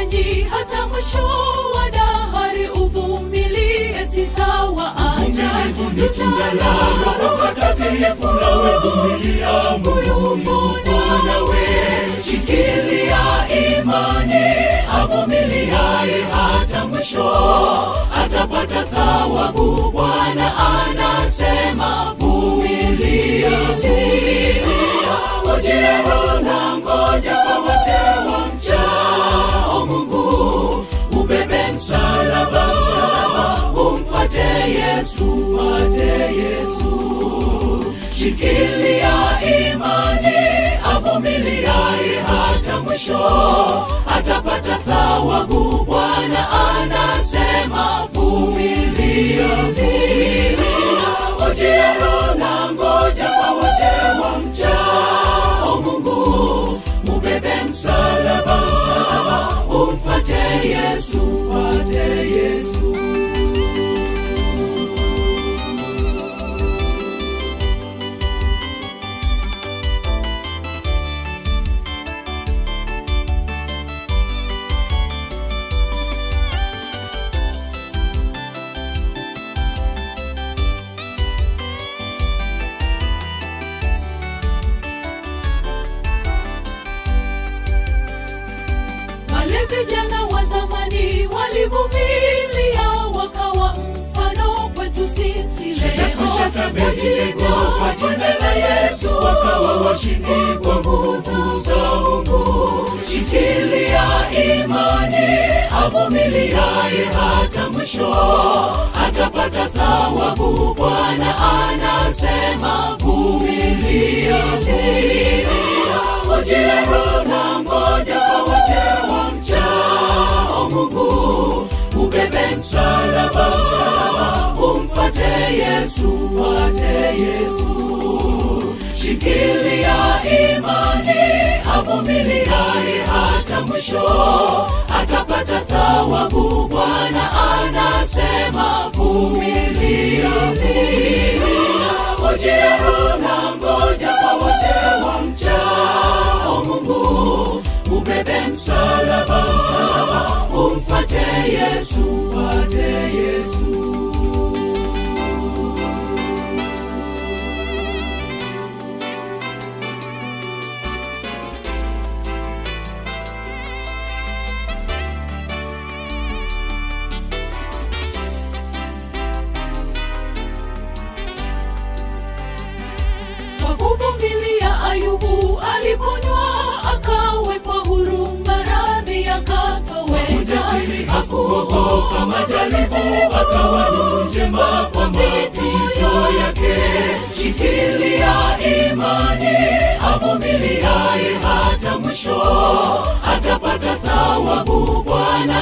nanyi hata mwisho wa dahari uvumilie sitawaacha Uvumilivu ni tunda la Roho Mtakatifu, nawe vumilia, Mungu yupo nawe. Shikilia imani, avumiliaye hata mwisho atapata thawabu. Bwana anasema vumilia, vumilia, ujie Roho na ngoja kwa wote wamchao Mungu, ubebe msalaba, msalaba, umfuate Yesu, mfuate Yesu. Shikilia imani, avumiliaye hata mwisho atapata thawabu. Bwana anasema vumilia, vumilia, ujie Roho na ngoja kwa wote wamchao Mungu, ubebe msalaba, msalaba, umfuate Yesu, mfuate Yesu. wale vijana wa zamani walivumilia wakawa mfano kwetu sisi leo Mashaka Abednego kwa jina la Yesu wakawa washindi kwa nguvu za Mungu. Shikilia imani, avumiliaye hata mwisho atapata thawabu. Bwana anasema vumilia, vumilia, ujie Roho na ngoja kwa wote wamchao Mungu, ubebe msalaba, msalaba, umfuate Yesu, mfuate Yesu. Shikilia imani, avumiliaye hata mwisho atapata thawabu. Bwana anasema vumilia, vumilia, ujie Roho na ngoja kwa wote wamchao Mungu, ubebe msalaba, msalaba, umfuate Yesu, mfuate Yesu. kwa kuvumilia ayubu aliponywa akawekwa huru maradhi yakatoweka Ujasiri hakuogopa majaribu, akawa nuru njema kwa mapito yake. Shikilia imani, avumiliaye hata mwisho atapata thawabu. Bwana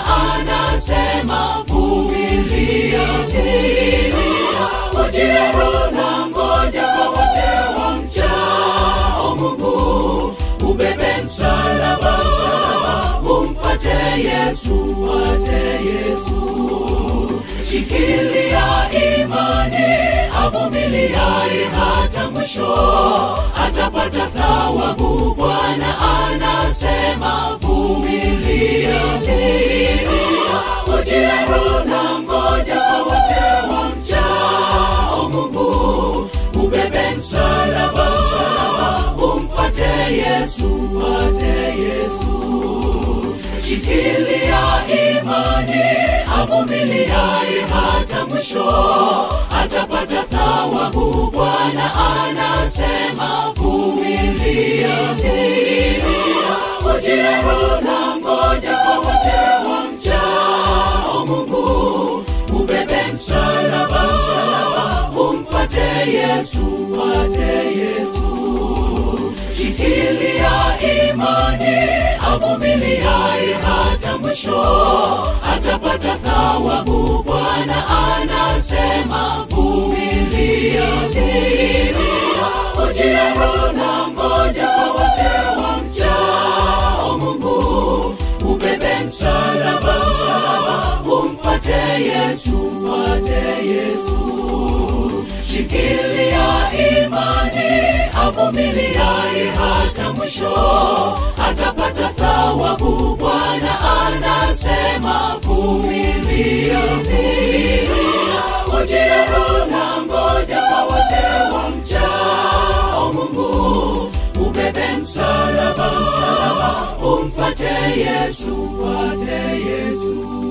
anasema vumilia, vumilia, ujie Roho na ngoja kwa wote wamchao Mungu, ubebe msalaba, msalaba, umfuate Yesu, mfuate Yesu. Shikilia imani, avumiliaye hata mwisho atapata thawabu. Bwana anasema vumilia, vumilia, ujie Roho na ngoja kwa wote wamchao Mungu, ubebe msalaba, msalaba, umfuate Yesu, mfuate Yesu. Shikilia imani, avumiliaye hata mwisho atapata thawabu. Bwana anasema vumilia, vumilia, ujie Roho na ngoja kwa wote wamchao Mungu, ubebe msalaba, msalaba, umfuate Yesu, mfuate Yesu. Shikilia imani, avumiliaye hata mwisho atapata thawabu. Bwana anasema vumilia, vumilia, ujie Roho na ngoja kwa wote wamchao Mungu, ubebe msalaba, msalaba, umfuate Yesu, mfuate Yesu. Shikilia imani, avumiliaye hata mwisho atapata thawabu. Bwana anasema vumilia, vumilia, ujira na ngoja kwa wote wamchao Mungu. Ubebe msalaba, msalaba, umfate Yesu, mfate Yesu.